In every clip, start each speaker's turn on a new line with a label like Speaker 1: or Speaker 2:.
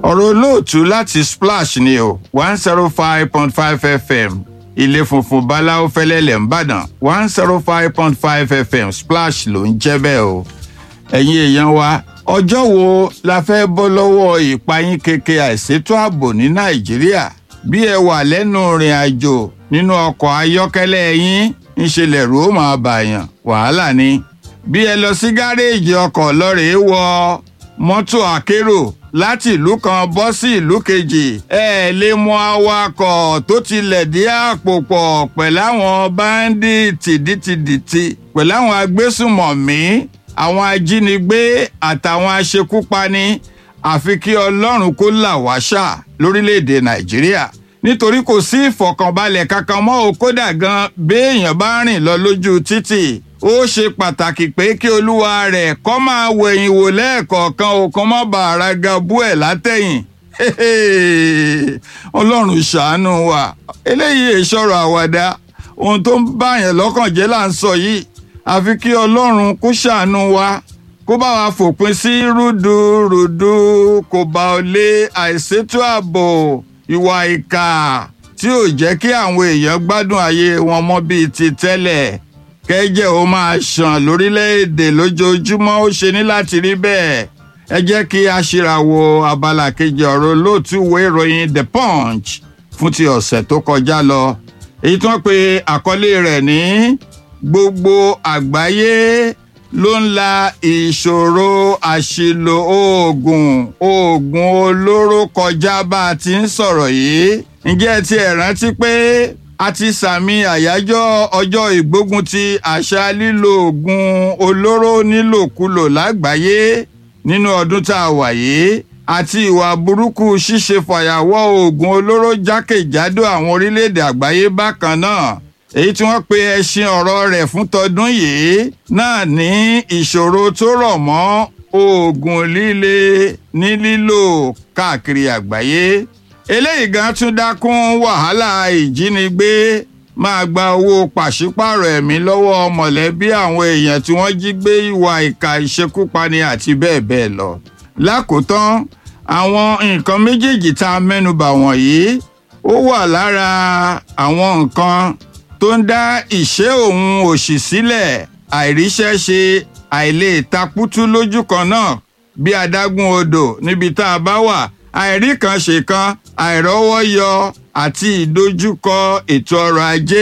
Speaker 1: ọ̀rọ̀ olóòtú láti splash ni o one zero five point five fm ilé funfun báláwo fẹlẹ́lẹ̀ ńbàdàn one zero five point five fm splash ló ń jẹ́ bẹ́ẹ̀ o ẹ̀yin èèyàn wa ọjọ́ wo la fẹ́ bọ́ lọ́wọ́ ìpayín keke àìsétò ààbò ní nàìjíríà bí ẹ wà lẹ́nu ìrìn àjò nínú ọkọ̀ ayọ́kẹ́lẹ́ yín ńṣe lẹ̀rù ó máa bàyàn wàhálà ni bí ẹ lọ sí gáréèjì ọkọ̀ lọ́rẹ̀ẹ́ wọ mọ́tò akérò láti ìlú kan bọ́ sí ìlú kejì ẹ lè mọ awakọ̀ tó tilẹ̀ dí àpò pọ̀ pẹ̀láwọn báńdíìtì dìtìdìtì pẹ̀láwọn agbésùmọ̀mí àwọn ajínigbé àtàwọn aṣekúpani àfi kí ọlọ́run kó là wá ṣá lórílẹ̀‐èdè nàìjíríà nítorí kò sí ìfọ̀kànbalẹ̀ kankan mọ́ o kódà gan béèyàn bá rìn lọ lójú títì ó ṣe pàtàkì pé kí olúwa rẹ̀ kó máa wẹ̀yìn wò lẹ́ẹ̀kọ̀ọ̀kan o kó má bàa ra gabú ẹ̀ látẹ̀yìn ọlọ́run ṣàánú wa eléyìí ìṣòro àwàdà ohun tó ń báyàn lọ́kàn jẹ́ là ń sọ yìí àfi kí ọlọ́run kó ṣàánú wa kó bá wa fòpin sí rúdurùdu kò bá ọ lé àìsétò ààbò ìwà ìkà tí ò jẹ́ kí àwọn èèyàn gbádùn ayé wọn mọ́ bíi ti tẹ́lẹ̀ kẹ́jẹ́ ó máa ṣàn lórílẹ̀‐èdè lójoojúmọ́ ó ṣe ní láti rí bẹ́ẹ̀ ẹ jẹ́ kí a ṣèràwọ̀ abala kejì ọ̀rọ̀ olóòtú ìwé ìròyìn the punch fún ti ọ̀sẹ̀ tó kọjá lọ èyí tí wọ́n pe àkọlé rẹ̀ ní gbogbo àgbáyé ló ń la ìṣòro àṣìlò oògùn oògùn olóró kọjá bá a ti ń sọ̀rọ̀ yìí ǹjẹ́ ti ẹ̀ rántí pé a ti sàmì àyájọ́ ọjọ́ ìgbógun ti àṣà lílo oògùn olóró nílòkulò lágbàáyé nínú ọdún tá a wà yìí àti ìwà burúkú ṣíṣe fàyàwọ́ oògùn olóró jákèjádò àwọn orílẹ̀-èdè àgbáyé bákan náà èyí tí wọ́n pe ẹṣin ọ̀rọ̀ rẹ̀ fún tọdún yìí náà ní ìṣòro tó rọ̀ mọ́ oògùn líle ní lílò káàkiri àgbáyé eléyìí gan tún dákún wàhálà ìjínigbé máa gba owó pàṣípààrọ̀ ẹ̀mí lọ́wọ́ mọ̀lẹ́bí àwọn èèyàn tí wọ́n jí gbé ìwà ìka ìṣekúpani àti bẹ́ẹ̀ bẹ́ẹ̀ lọ. lákòótán àwọn nǹkan méjèèjì tá a mẹ́nubà wọ̀nyí ó wà lára àwọn nǹkan tó ń dá ìṣẹ́ òun òṣì sílẹ̀ àìríṣẹ́ ṣe àìlè takútú lójú kan náà bí adágún odò níbi tá a bá wà àìrí kan ṣe kan àìrọ́wọ́ yọ àti ìdojúkọ ètò ọrọ̀ ajé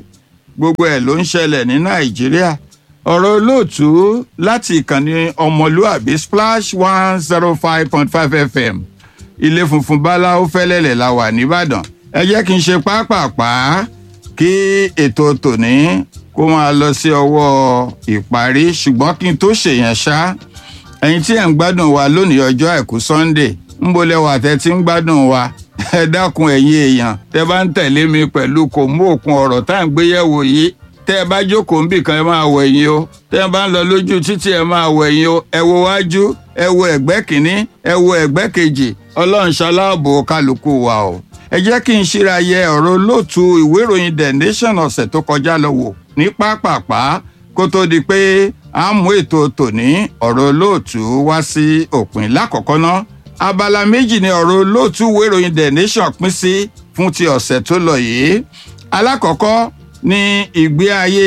Speaker 1: gbogbo ẹ̀ ló ń ṣẹlẹ̀ ní nàìjíríà ọ̀rọ̀ olóòtú láti ìkànnì ọmọlúàbí splash one zero five point five fm ilé funfun báláwo fẹ́lẹ́lẹ̀ la wà nìbàdàn ẹ jẹ́ kí n ṣe pápápá kí ètò tòní kó máa lọ sí ọwọ́ ìparí ṣùgbọ́n kí n tó ṣèyàn ṣá ẹ̀yin tí ẹ̀ ń gbádùn wa lónìí ọjọ́ àìkú sunday ń bolẹ̀ wà tẹ́ tí ń gbádùn wa ẹ dákun ẹ̀yin èèyàn tẹ́ bá ń tẹ̀lé mi pẹ̀lú kò mú òkun ọ̀rọ̀ tá à ń gbéyẹ̀wò yìí tẹ́ ẹ bá jókòó ń bì kan ẹ máa wọ ẹ̀yìn o tẹ́ ẹ bá ń lọ lójú títì ẹ máa wọ ẹ̀yìn o ẹ wo wájú ẹ wo ẹ̀gbẹ́ kìíní ẹ wo ẹ̀gbẹ́ kejì ọlọ́run ṣaláàbò kálukú wa o ẹ jẹ́ kí n ṣíra yẹ ọ̀rọ̀ olóòtú ìwé ìròyìn the nation ọ̀sẹ̀ tó kọjá lọ wò ní pápápá kó tó di pé à ń mú ètò tòní ọ̀rọ̀ olóòtú wá sí òpin lákọ̀ọ́kọ́ náà abala méjì ni ọ̀rọ̀ olóòtú ìwé ìròyìn the nation pín sí fún ti ọ̀sẹ̀ tó lọ yìí alákọ̀ọ́kọ́ ní ìgbé ayé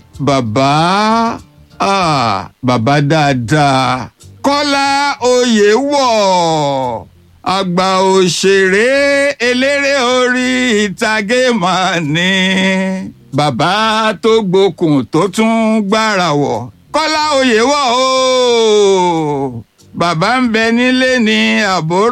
Speaker 1: bàbá ah, bàbá dáadáa kọ́lá oyèwọ̀ àgbà òṣèré eléré orí ìtàgé mà ní bàbá tó gbókùn tó tún gbára wọ̀ kọ́lá oyèwọ̀ o bàbá ń bẹ nílé ní àbúrò.